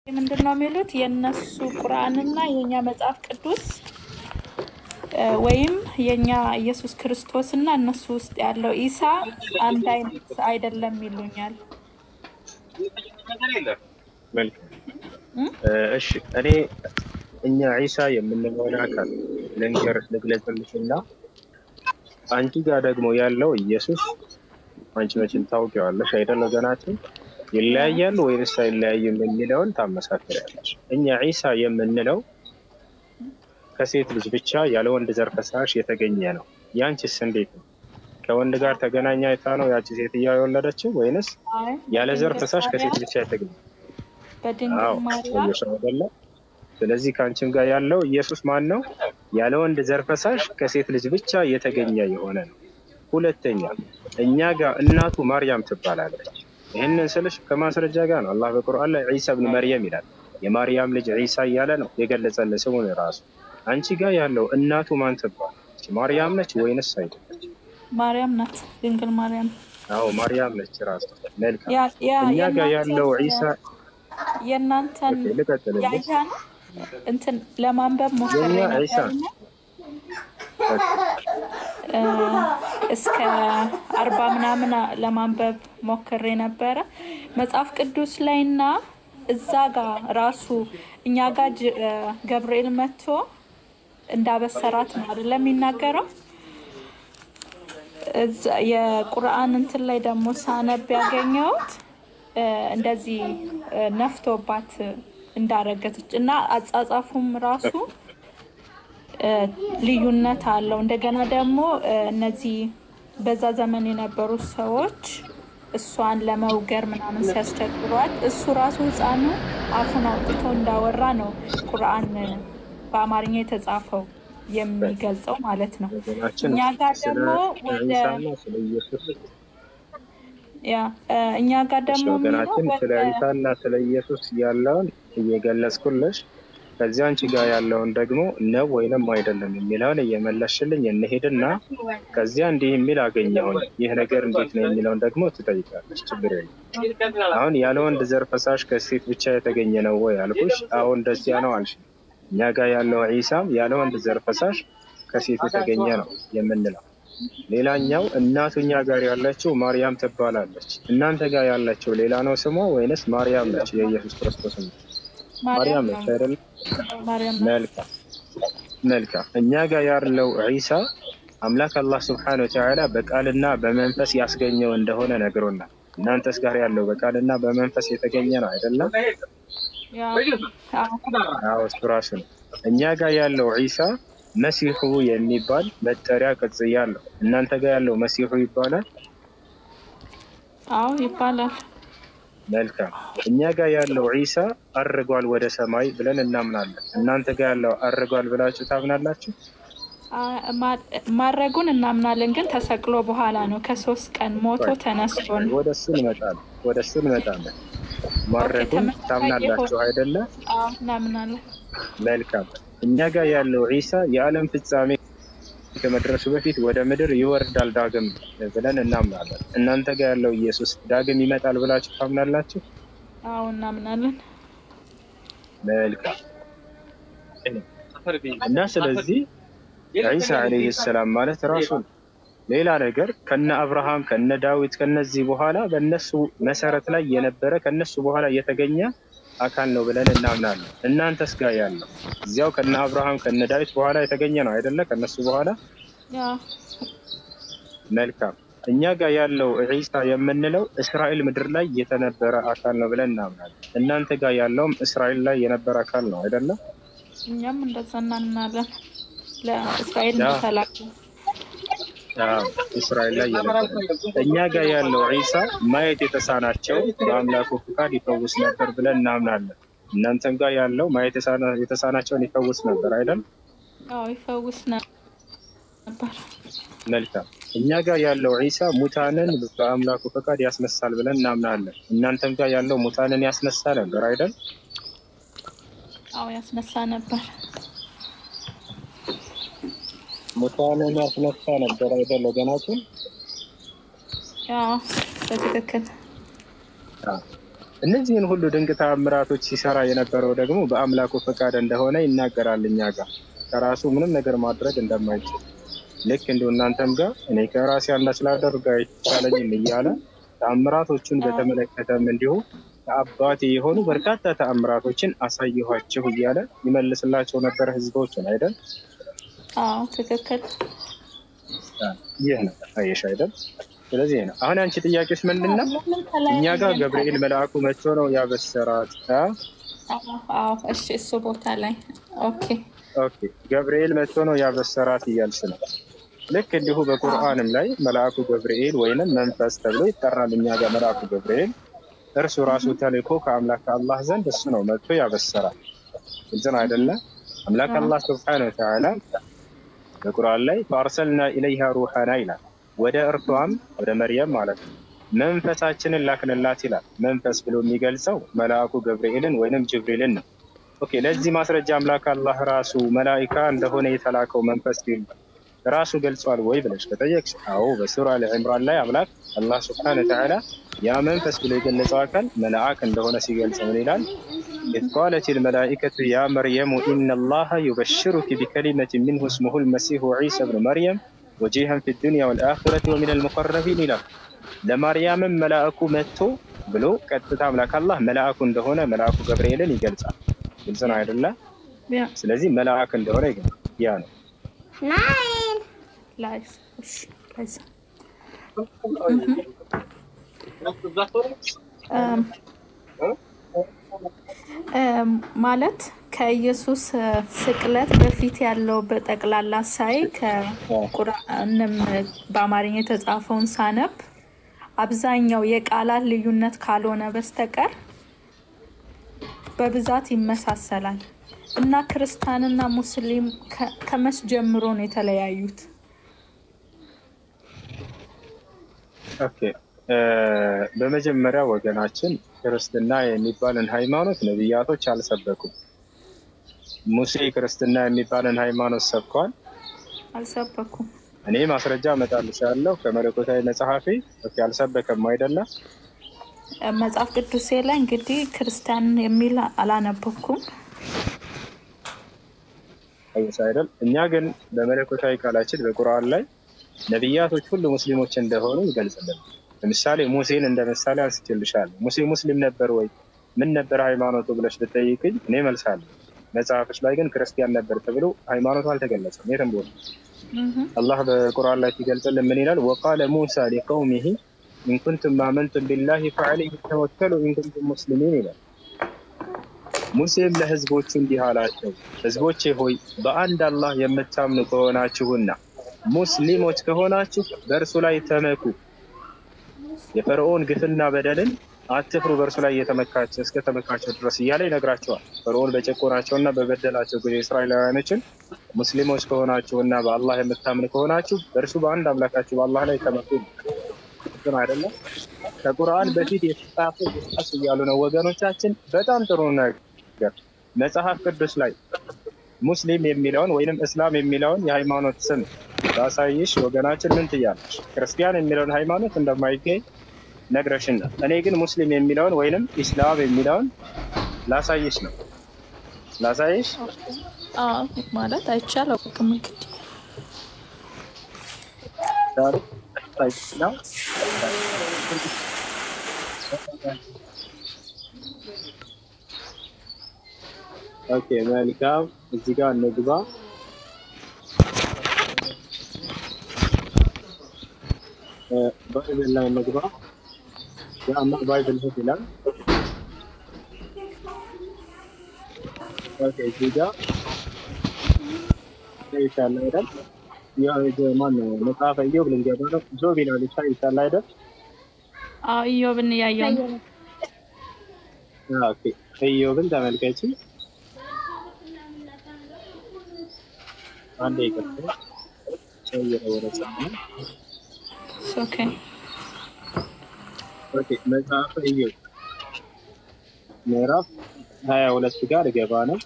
ምንድን ነው የሚሉት የእነሱ ቁርአንና የእኛ መጽሐፍ ቅዱስ እ፣ ወይም የእኛ ኢየሱስ ክርስቶስ እና እነሱ ውስጥ ያለው ኢሳ አንድ አይነት አይደለም ይሉኛል። መልካም እም? እ፣ እሺ እኔ እኛ ዒሳ የምንለውን አካል ልንገር ልግለጽልሽና አንቺ ጋር ደግሞ ያለው ኢየሱስ አንቺ መቼም ታውቂዋለሽ አይደል? ወገናችን ይለያያሉ ወይንስ አይለያዩም የሚለውን ታመሳክሪያለሽ። እኛ ዒሳ የምንለው ከሴት ልጅ ብቻ ያለ ወንድ ዘር ፈሳሽ የተገኘ ነው። ያንቺስ እንዴት ነው? ከወንድ ጋር ተገናኛ አይታ ነው ያቺ ሴትዮዋ የወለደችው ወይንስ አይ ያለ ዘር በድንግል ፈሳሽ ከሴት ማርያም ብቻ የተገኘ? በድንግል አዎ ማርያም ሰውየው ሰው አይደለ? ስለዚህ ከአንቺም ጋር ያለው ኢየሱስ ማን ነው? ያለ ወንድ ዘር ፈሳሽ ከሴት ልጅ ብቻ የተገኘ የሆነ ነው። ሁለተኛ እኛ ጋር እናቱ ማርያም ትባላለች። ይህንን ስልሽ ከማስረጃ ጋር ነው። አላህ በቁርአን ላይ ዒሳ ብን መርየም ይላል። የማርያም ልጅ ዒሳ እያለ ነው የገለጸልን ስሙን ራሱ። አንቺ ጋር ያለው እናቱ ማን ትባላለች? ማርያም ነች ወይንስ አይደለች? ማርያም ናት። ድንግል ማርያም አዎ ማርያም ነች ራሱ። መልካም ያ ያ እኛ ጋር የእናንተን ያለው ዒሳ የእናንተን ኦኬ፣ ልቀጥልልሽ። ያያን እንትን ለማንበብ ሞክሬ የእኛ ዒሳ ነበርና ኦኬ፣ እ፣ እስከ አርባ ምናምን ለማንበብ ሞክሬ ነበረ መጽሐፍ ቅዱስ ላይ እና እዛ ጋር ራሱ እኛ ጋር ጅ- እ፣ ገብርኤል መጥቶ እንዳበሰራት ነው አይደለም የሚናገረው። እዛ- የቁርአን እንትን ላይ ደግሞ ሳነብ ያገኘሁት እ፣ እንደዚህ እ፣ ነፍቶባት እንዳረገዘች እና አጻጻፉም ራሱ እ፣ ልዩነት አለው። እንደገና ደግሞ እ፣ እነዚህ በዛ ዘመን የነበሩ ሰዎች እሷን ለመውገር ምናምን ሲያስቸግሯት እሱ ራሱ ሕፃኑ አፉን አውጥቶ እንዳወራ ነው ቁርአን በአማርኛ የተጻፈው የሚገልጸው ማለት ነው። ወገናችን እኛ ጋር ስለ ደግሞ ወደ ዒሳና ስለ ኢየሱስ ያ እ፣ እኛ ጋር እሺ ደግሞ የሚለው ወገናችን ስለ ወደ ዒሳና ስለ ኢየሱስ ያለውን እየገለጽኩልሽ ከዚያ አንቺ ጋር ያለውን ደግሞ ነው ወይንም አይደለም የሚለውን እየመለስሽልኝ እንሄድና ከዚያ እንዲህ የሚል አገኘሁኝ ይህ ነገር እንዴት ነው የሚለውን ደግሞ ትጠይቃለች። ችግር የለም። አሁን ያለ ወንድ ዘር ፈሳሽ ከሴት ብቻ የተገኘ ነው ወይ አልኩሽ። አዎ እንደዚያ ነው አልሽ። እኛ ጋር ያለው ዒሳም ያለ ወንድ ዘር ፈሳሽ ከሴት የተገኘ ነው የምንለው። ሌላኛው እናቱ እኛ ጋር ያለችው ማርያም ትባላለች። እናንተ ጋር ያለችው ሌላ ነው ስሟ ወይንስ ማርያም ነች? የኢየሱስ ክርስቶስ ነው ማርያም ማርያም ነች ነው አይደል? ማርያም ነው። መልካም መልካም። እኛ ጋር ያለው ዒሳ አምላክ አላህ ስብሓነ ወተዓላ በቃልና በመንፈስ ያስገኘው እንደሆነ ነግሮናል። እናንተስ ጋር ያለው በቃልና በመንፈስ የተገኘ ነው አይደለም? ያ አዎ አዎ እሱ ራሱ ነው። እኛ ጋር ያለው ዒሳ መሲሑ የሚባል መጠሪያ ቅጽያ አለው። እናንተ ጋር ያለው መሲሑ ይባላል። አዎ ይባላል። መልካም እኛ ጋር ያለው ዒሳ አርጓል ወደ ሰማይ ብለን እናምናለን። እናንተ ጋር ያለው አርጓል ብላችሁ ታምናላችሁ? አ- ማ- ማድረጉን እናምናለን፣ ግን ተሰቅሎ በኋላ ነው። ከሶስት ቀን ሞቶ ተነስቶ ነው። ወደ እሱ እንመጣለን። ወደ እሱ እንመጣለን። ኦኬ፣ ማድረጉን ተመሳሳይ ታምናላችሁ የሆነ አይደለ? አዎ እናምናለን። መልካም እኛ ጋር ያለው ዒሳ የዓለም ፍጻሜ ከመድረሱ በፊት ወደ ምድር ይወርዳል ዳግም ብለን እናምናለን። እናንተ ጋር ያለው ኢየሱስ ዳግም ይመጣል ብላችሁ ታምናላችሁ? አዎ እናምናለን። መልካም እና ስለዚህ ዒሳ ዓለይሂ ሰላም ማለት ራሱ ነው። ሌላ ነገር ከነ አብርሃም ከነ ዳዊት ከነዚህ በኋላ በእነሱ መሰረት ላይ የነበረ ከነሱ በኋላ የተገኘ አካል ነው ብለን እናምናለን። እናንተስ ጋር ያለው እዚያው ከነ አብርሃም ከነ ዳዊት በኋላ የተገኘ ነው አይደለ? ከነሱ በኋላ ያ መልካም። እኛ ጋር ያለው ዒሳ የምንለው እስራኤል ምድር ላይ የተነበረ አካል ነው ብለን እናምናለን። እናንተ ጋር ያለውም እስራኤል ላይ የነበረ አካል ነው አይደለም? እኛም እንደዛ እናምናለን። ለእስራኤል ያ ተላኩ። አዎ፣ እስራኤል ላይ የነበረ እኛ ጋር ያለው ዒሳ ማየት የተሳናቸው በአምላኩ ፍቃድ ይፈውስ ነበር ብለን እናምናለን። እናንተም ጋር ያለው ማየት የተሳና- የተሳናቸውን ይፈውስ ነበር አይደል? አዎ ይፈውስ ነበር። መልካም። እኛ ጋር ያለው ዒሳ ሙታንን በአምላኩ ፈቃድ ያስነሳል ብለን እናምናለን። እናንተም ጋር ያለው ሙታንን ያስነሳ ነበር አይደል? አዎ ያስነሳ ነበር። ሙታንን ያስነሳ ነበር አይደል? ወገናችን ያ በትክክል አዎ። እነዚህን ሁሉ ድንቅ ተአምራቶች ሲሰራ የነበረው ደግሞ በአምላኩ ፈቃድ እንደሆነ ይናገራል። እኛ ጋር ከራሱ ምንም ነገር ማድረግ እንደማይችል ልክ እንዲሁ እናንተም ጋር እኔ ከራሴ አንዳች ላደርግ አይቻለኝም እያለ ተአምራቶቹን በተመለከተም እንዲሁ ከአባቴ የሆኑ በርካታ ተአምራቶችን አሳየኋችሁ እያለ ይመልስላቸው ነበር ህዝቦችን አይደል? አዎ ትክክል። ይህ ነው አየሽ አይደል? ስለዚህ ነው አሁን አንቺ ጥያቄዎች ምንድን ነው? እኛ ጋር ገብርኤል መልአኩ መጥቶ ነው ያበሰራት። አ? አዎ እሺ፣ እሱ ቦታ ላይ ኦኬ። ኦኬ ገብርኤል መጥቶ ነው ያበሰራት እያልሽ ነው። ልክ እንዲሁ በቁርአንም ላይ መልአኩ ገብርኤል ወይንም መንፈስ ተብሎ ይጠራል። እኛ ጋር መልአኩ ገብርኤል እርሱ ራሱ ተልኮ ከአምላክ ከአላህ ዘንድ እሱ ነው መጥቶ ያበሰራል። ግልጽ ነው አይደለ? አምላክ አላህ ስብሐነሁ ወተዓላ በቁርአን ላይ ፈአርሰልና ኢለይሃ ሩሐና ይላል። ወደ እርሷም ወደ መርየም ማለት ነው መንፈሳችንን ላክንላት ይላል። መንፈስ ብሎ የሚገልጸው መልአኩ ገብርኤልን ወይንም ጅብሪልን ነው። ኦኬ ለዚህ ማስረጃ አምላክ አላህ ራሱ መላኢካ እንደሆነ የተላከው መንፈስ ቢል ራሱ ገልጿል ወይ ብለሽ ከጠየቅሽ፣ አዎ በሱራ አልዕምራን ላይ አምላክ አላህ ስብሐነ ወተዓላ ያ መንፈስ ብሎ የገለጸው አካል መልአክ እንደሆነ ሲገልጽ ምን ይላል? ኢዝ ቃለት ልመላኢከቱ ያ መርየሙ ኢነ ላሀ ዩበሽሩኪ ቢከሊመትን ሚንሁ እስሙሁ ልመሲሁ ዒሳ ብኑ መርየም ወጂሃን ፊ ዱንያ ወልአኺረቲ ወሚን አልሙቀረቢን ይላል። ለማርያምም መልአኩ መጥቶ ብሎ ቀጥታ አምላክ አላህ መልአኩ እንደሆነ መልአኩ ገብርኤልን ይገልጻል። ግልጽ ነው አይደለ? ያ ስለዚህ መልአክ እንደሆነ ይገልጻል። ያ ነው። ላይ እሺ፣ ከዛ እም፣ እም፣ ማለት ከኢየሱስ እ፣ ስቅለት በፊት ያለው በጠቅላላ ሳይ ከቁርአንም በአማርኛ የተጻፈውን ሳነብ አብዛኛው የቃላት ልዩነት ካልሆነ በስተቀር በብዛት ይመሳሰላል እና ክርስቲያንና ሙስሊም ከ- ከመች ጀምሮ ነው የተለያዩት? ኦኬ እ፣ በመጀመሪያ ወገናችን ክርስትና የሚባልን ሃይማኖት ነቢያቶች አልሰበኩም። ሙሴ ክርስትና የሚባልን ሃይማኖት ሰብኳል። አልሰበኩም። እኔ ማስረጃ እመጣልሻለሁ ከመለኮታዊ መጽሐፌ። ኦኬ አልሰበከም አይደለም? እ፣ መጽሐፍ ቅዱሴ ላይ እንግዲህ ክርስቲያን የሚል አላነበብኩም። አይስ አይደል? እኛ ግን በመለኮታዊ ቃላችን በቁርአን ላይ ነቢያቶች ሁሉ ሙስሊሞች እንደሆኑ ይገልጽልን። ለምሳሌ ሙሴን እንደ ምሳሌ አንስቼልሻለሁ። ሙሴ ሙስሊም ነበር ወይ ምን ነበር ሃይማኖቱ ብለሽ ብትጠይቅኝ እኔ መልሳለሁ። መጽሐፎች ላይ ግን ክርስቲያን ነበር ተብሎ ሃይማኖቱ አልተገለጸም የትም ቦታ። እህ፣ አላህ በቁርአን ላይ ሲገልጽልን ምን ይላል? ወቃለ ሙሳ ሊቀውሚሂ ኢንኩንቱም አመንቱም ቢላሂ ፈዐለይሂ ተወከሉ ኢንኩንቱም ሙስሊሚን ይላል። ሙሴም ለህዝቦቹ እንዲህ አላቸው፣ ህዝቦቼ ሆይ በአንድ አላህ የምታምኑ ከሆናችሁና ሙስሊሞች ከሆናችሁ በእርሱ ላይ ተመኩ። የፈርዖን ግፍና በደልን አትፍሩ፣ በእርሱ ላይ እየተመካቸው እስከ ተመካቸው ድረስ እያለ ይነግራቸዋል። ፈርዖን በጨቆናቸውና በበደላቸው ጊዜ እስራኤላውያኖችን ሙስሊሞች ከሆናችሁና በአላህ የምታምኑ ከሆናችሁ በእርሱ በአንድ አምላካችሁ በአላህ ላይ ተመኩ። ግን አይደለም ከቁርአን በፊት የተጻፈ ቁስጣስ እያሉ ነው ወገኖቻችን። በጣም ጥሩ ነገር መጽሐፍ ቅዱስ ላይ ሙስሊም የሚለውን ወይንም እስላም የሚለውን የሃይማኖት ስም ባሳይሽ ወገናችን ምን ትያለሽ? ክርስቲያን የሚለውን ሃይማኖት እንደማይገኝ ነግረሽናል። እኔ ግን ሙስሊም የሚለውን ወይንም ኢስላም የሚለውን ላሳይሽ ነው ላሳይሽ። አዎ ማለት አይቻል አውቅም እንግዲህ ዛሬ ነው ኦኬ መልካም። እዚህ ጋር እንግባ። እ፣ ባይብል ላይ እንግባ። ያማ ባይብል ህት ይላል። ኦኬ እዚህ ጋር ይሻላል አይደል? ያው ይሄ ማነው መጽሐፈ ኢዮብ ልንገባ ነው። ጆብ ይላል ይሻላል አይደል? አዎ ኢዮብን እያየው ነው። ኦኬ ኢዮብን ተመልከቺ። አንዴ ይቀጥል። ሰው እየተወረጸ ነው። ኦኬ ኦኬ መጽሐፈ ኢዮብ ምዕራፍ ሀያ ሁለት ጋር ገባ ነው።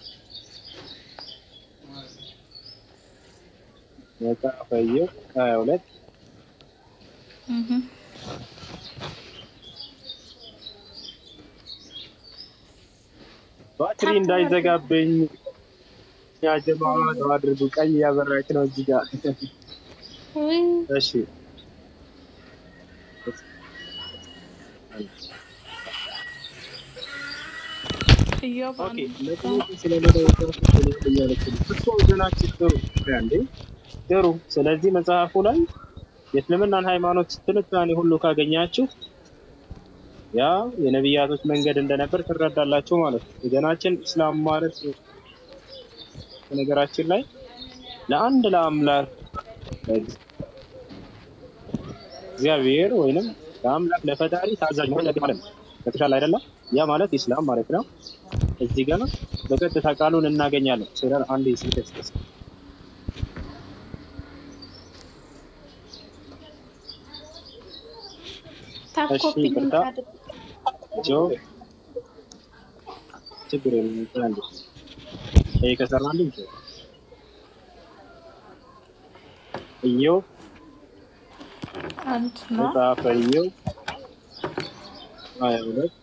መጽሐፈ ኢዮብ ሀያ ሁለት እህ፣ ባትሪ እንዳይዘጋብኝ ያ ጀማ ነው አድርጉ። ቀይ ያበራች ነው እዚህ ጋር። ውይ እሺ እዮብ ኦኬ አንድ ለጥያቄ ስለሌለው ወጣቶች እያለች ነው እኮ ወገናችን ጥሩ እንዴ ጥሩ። ስለዚህ መጽሐፉ ላይ የእስልምናን ሃይማኖት ትንታኔ ሁሉ ካገኛችሁ ያ የነቢያቶች መንገድ እንደነበር ትረዳላችሁ ማለት ነው። ወገናችን እስላም ማለት ነገራችን ላይ ለአንድ ለአምላክ እግዚአብሔር ወይንም ለአምላክ ለፈጣሪ ታዛዥ መሆን ያለብን ማለት ነው። ገብቶሻል አይደለም? ያ ማለት ኢስላም ማለት ነው። እዚህ ጋር በቀጥታ ቃሉን እናገኛለን። ስለ አንድ ስልክስ ታፕ እሺ፣ ኮፒ ሊንክ ይቅርታ። አድርግ። ጆ ችግር የለም አንድ ይሄ ከሰራልኝ ጆ ኢዮብ አንድ ነው። መጽሐፈ ኢዮብ ሀያ ሁለት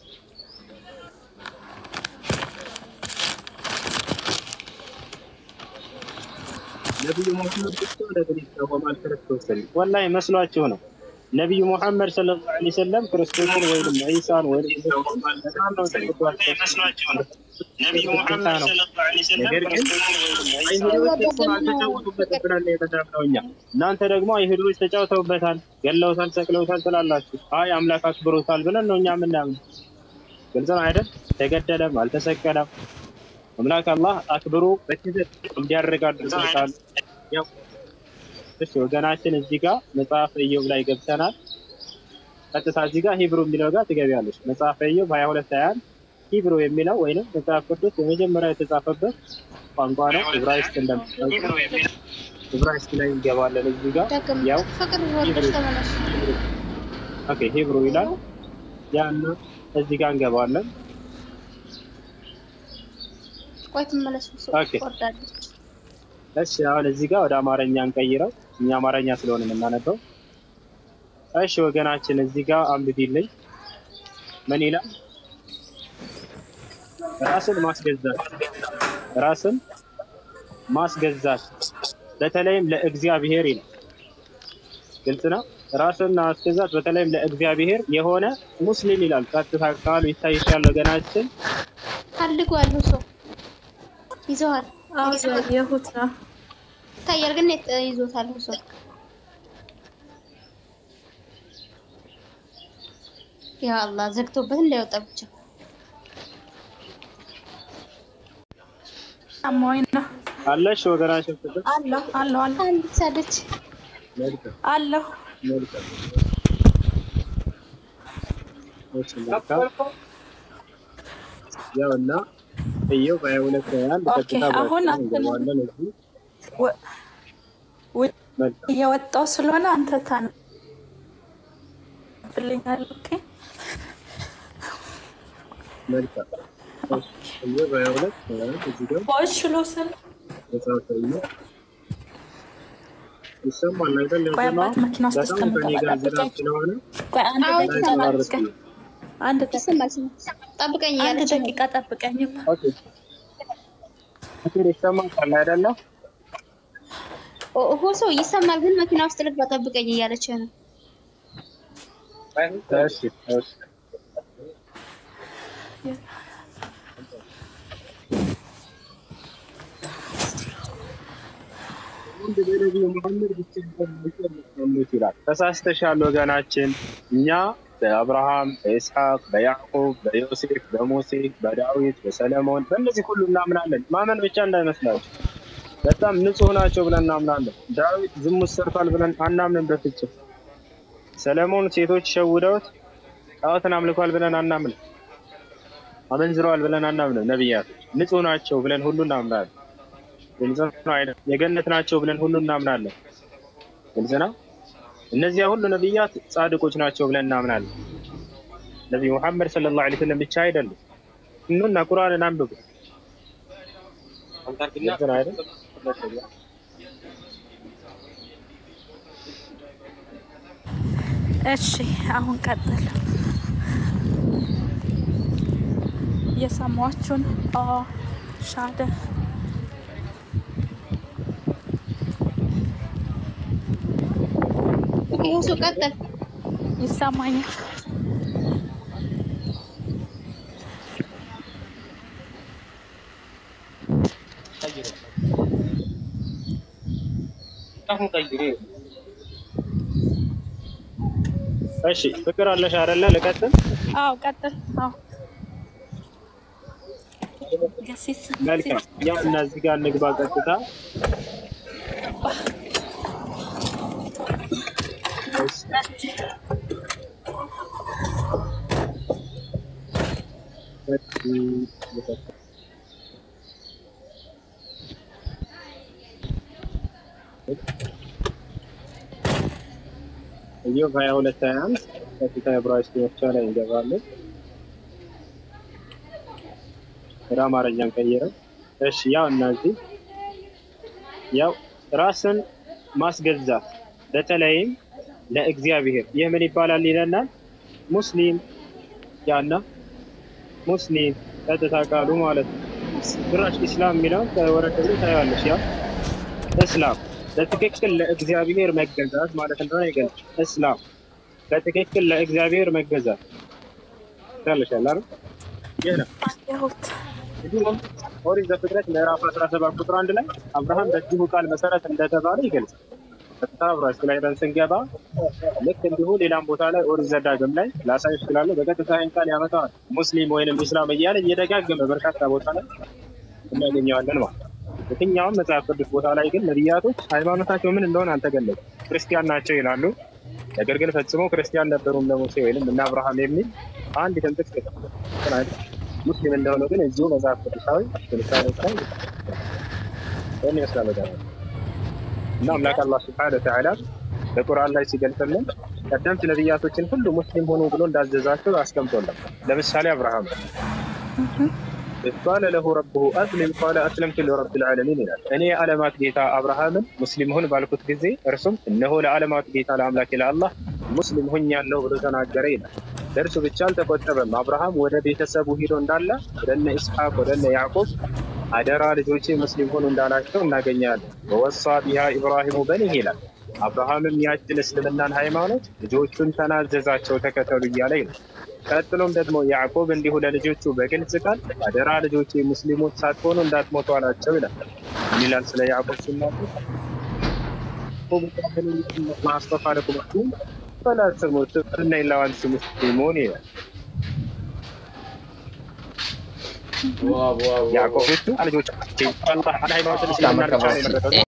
ነቢዩ ሙሐመድ ብቻ ለምን ይቃወማል ክርስቶስን? ወላሂ መስሏችሁ ነው። ነቢዩ ሙሐመድ ሰለላሁ ዐለይሂ ወሰለም ክርስቶስን ወይም ዒሳን ወይም በጣም ነው መስሏችሁ ነው። ነቢዩ ሙሐመድ ሰለላሁ ዐለይሂ ወሰለም ነገር ግን አይሁዶች እሱን አልተጫወቱበትም ብለን ነው የተዳምነው እኛ። እናንተ ደግሞ አይሁዶች ተጫውተውበታል፣ ገለውታል፣ ሰቅለውታል ትላላችሁ። አይ አምላክ አክብሮታል ብለን ነው እኛ የምናምነው። ግልጽ ነው አይደል? ተገደለም አልተሰቀለም። አምላክ አላህ አክብሮ በክብር እንዲያደርግ አድርጎታል። ያው እሺ ወገናችን እዚህ ጋር መጽሐፈ ኢዮብ ላይ ገብተናል። ቀጥታ እዚህ ጋር ሂብሩ የሚለው ጋር ትገቢያለሽ። መጽሐፈ ኢዮብ 22 21 ሂብሩ የሚለው ወይንም መጽሐፍ ቅዱስ የመጀመሪያ የተጻፈበት ቋንቋ ነው። ዕብራይስጥ እንደምታውቁ ዕብራይስጥ ላይ እንገባለን። እዚህ ጋር ዳግም ያው ፍቅር ወርደሽ ተመለሱ። ኦኬ ሂብሩ ይላል። ያን እዚህ ጋር እንገባለን። ቆይ ትመለሱ። ኦኬ። ወርዳለች። እሺ አሁን እዚህ ጋር ወደ አማርኛ እንቀይረው። እኛ አማርኛ ስለሆነ የምናነበው። እሺ ወገናችን እዚህ ጋር አንብቢልኝ። ምን ይላል? ራስን ማስገዛት ራስን ማስገዛት በተለይም ለእግዚአብሔር ይላል። ግልጽ ነው። ራስን ማስገዛት በተለይም ለእግዚአብሔር የሆነ ሙስሊም ይላል። ቀጥታ ቃሉ ይታይሻል ወገናችን። ፈልጓል ሰው ይዘዋል። አዎ ያየሁት ነው። ይታያል ግን የት- ይዞታል ሰው ያ አላህ ዘግቶበት እንዳይወጣ ብቻ አሞኝ ነው። አለሽ ወገናችን ፍቅር አለሁ አለሁ አለሁ አንድ ሳለች መልካም አለሁ። መልካም እሺ መልካም ያው እና ኢዮብ ሀያ ሁለት ሀያ አንድ ኦኬ፣ ቀጥታ አሁን በአጭሩ አንተን- እንገባለን እዚህ ወ- ውጭ መልካም እየወጣው ስለሆነ አንተ ታነብልኛል። ኦኬ መልካም እሺ ኢዮብ ሀያ ሁለት ሀያ አንድ እዚህ ጋር ቦይስ ሽሎስን መጽሐፈ ኢዮብ ይሰማል አይደል? ቆይ ያው አባት መኪና ውስጥ በጣም ከኔ ጋር እስከምገባ ዝናብ ስለሆነ ቆይ አንድ አዎ፣ ደቂቃ ይሰማል። ጠብቀኝ። አንድ ደቂቃ ይሰማል ስማ ጠብቀኝ አንድ እያለች ነው ደቂቃ ጠብቀኝ። ኦኬ ፍቅር ይሰማል አይደለ? ኦ- ኦ ሰው ይሰማል ግን መኪና ውስጥ ልግባ ጠብቀኝ እያለች ነው እሺ እሺ አንድ በነቢዩ መሐመድ ብቻ የሚሰሙት ይላል። ተሳስተሻል ወገናችን። እኛ በአብርሃም፣ በኢስሐቅ፣ በያዕቁብ፣ በዮሴፍ፣ በሙሴ፣ በዳዊት፣ በሰለሞን በእነዚህ ሁሉ እናምናለን። ማመን ብቻ እንዳይመስላችሁ። በጣም ንጹህ ናቸው ብለን እናምናለን። ዳዊት ዝሙት ሰርቷል ብለን አናምንም በፍጹም። ሰለሞን ሴቶች ሸውደውት ጣዖትን አምልኳል ብለን አናምንም። አመንዝረዋል ብለን አናምንም። ነቢያቶች ንጹህ ናቸው ብለን ሁሉ እናምናለን። ግልጽ ነው አይደል? የገነት ናቸው ብለን ሁሉ እናምናለን። ግልጽ ነው። እነዚያ ሁሉ ነቢያት ጻድቆች ናቸው ብለን እናምናለን። ነቢዩ ሙሐመድ ሰለላሁ ዐለይሂ ወሰለም ብቻ አይደሉም። እኑና ቁርአንን አንብቡ። ግልጽ ነው አይደል? እሺ አሁን ቀጥል። እየሰማችሁን ሻደ ሁሱ ቀጥል። ይሰማኛል። እሺ ፍቅር አለሽ አይደለ? ልቀጥል። አዎ ቀጥል። አዎ ገሲስ መልካም ያው እና እዚህ ጋር እንግባ ቀጥታ። ኢዮብ ሀያ ሁለት ሀያ አንድ ቀጥታ ዕብራይስጥ መፍቻ ላይ እንገባለን። ወደ አማርኛን ቀይረን እሺ ያው እነዚህ ያው ራስን ማስገዛት በተለይም ለእግዚአብሔር ይህ ምን ይባላል ይለናል። ሙስሊም ያና ሙስሊም ቀጥታ ቃሉ ማለት ነው። ጭራሽ ኢስላም የሚለውን ከወረቀት ላይ ታያለሽ። ያው እስላም በትክክል ለእግዚአብሔር መገዛት ማለት እንደሆነ ይገልጽ። እስላም በትክክል ለእግዚአብሔር መገዛት ታለሻል አይደል? ይህ ነው። ያሁት እንዲሁም ኦሪት ዘፍጥረት ምዕራፍ 17 ቁጥር አንድ ላይ አብርሃም በዚሁ ቃል መሰረት እንደተባለ ይገልጻል። ቀጥታ ዕብራይስጥ ላይ ሄደን ስንገባ ልክ እንዲሁ ሌላም ቦታ ላይ ኦሪት ዘዳግም ላይ ላሳይ እችላለሁ። በቀጥታ ይህን ቃል ያመጣዋል። ሙስሊም ወይንም ኢስላም እያለ እየደጋገመ በርካታ ቦታ ላይ እናገኘዋለን ማለት ነው። የትኛውም መጽሐፍ ቅዱስ ቦታ ላይ ግን ነቢያቶች ሃይማኖታቸው ምን እንደሆነ አልተገለጹም። ክርስቲያን ናቸው ይላሉ። ነገር ግን ፈጽሞ ክርስቲያን ነበሩም ለሙሴ ወይንም እነ አብርሃም የሚል አንድ ጥቅስ የለም። ሙስሊም እንደሆነ ግን እዚሁ መጽሐፍ ቅዱሳዊ ትንታኔዎች ላይ ይህን ይመስላል ነገር እና አምላክ አላህ ስብሐነ ወተዓላ በቁርአን ላይ ሲገልጽልን ቀደምት ነቢያቶችን ሁሉ ሙስሊም ሆኑ ብሎ እንዳዘዛቸው አስቀምጦልን ለምሳሌ አብርሃም إذ قال له ربه أسلم قال أسلمت لرب العالمين ይላል። እኔ የዓለማት ጌታ አብርሃምን ሙስሊም ሁን ባልኩት ጊዜ እርሱም እነሆ ለዓለማት ጌታ ለአምላክ ለአላህ ሙስሊም ሆኛለሁ ብሎ ተናገረ ይላል። ለእርሱ ብቻ አልተቆጠበም። አብርሃም ወደ ቤተሰቡ ሂዶ እንዳለ ወደነ ኢስሐቅ ወደነ ያዕቆብ አደራ ልጆቼ ሙስሊም ሆኑ እንዳላቸው እናገኛለን። ወወሳ ቢሃ ኢብራሂሙ በኒህ ይላል። አብርሃምም ያችን እስልምናን ሃይማኖት ልጆቹን ተናዘዛቸው ተከተሉ እያለ ይላል። ቀጥሎም ደግሞ ያዕቆብ እንዲሁ ለልጆቹ በግልጽ ቃል አደራ ልጆቼ ሙስሊሞች ሳትሆኑ እንዳትሞቱ አላቸው ይላል። ምን ይላል ስለ ያዕቆብ ሲናገር ማስጠፋ ለኩማችሁ ፈላ ተሙቱ እና ኢላ ወአንቱም ሙስሊሙን ይላል። ያዕቆብ ልጆቻቸው ሃይማኖትን እስልምና ብቻ ነው የመረጠው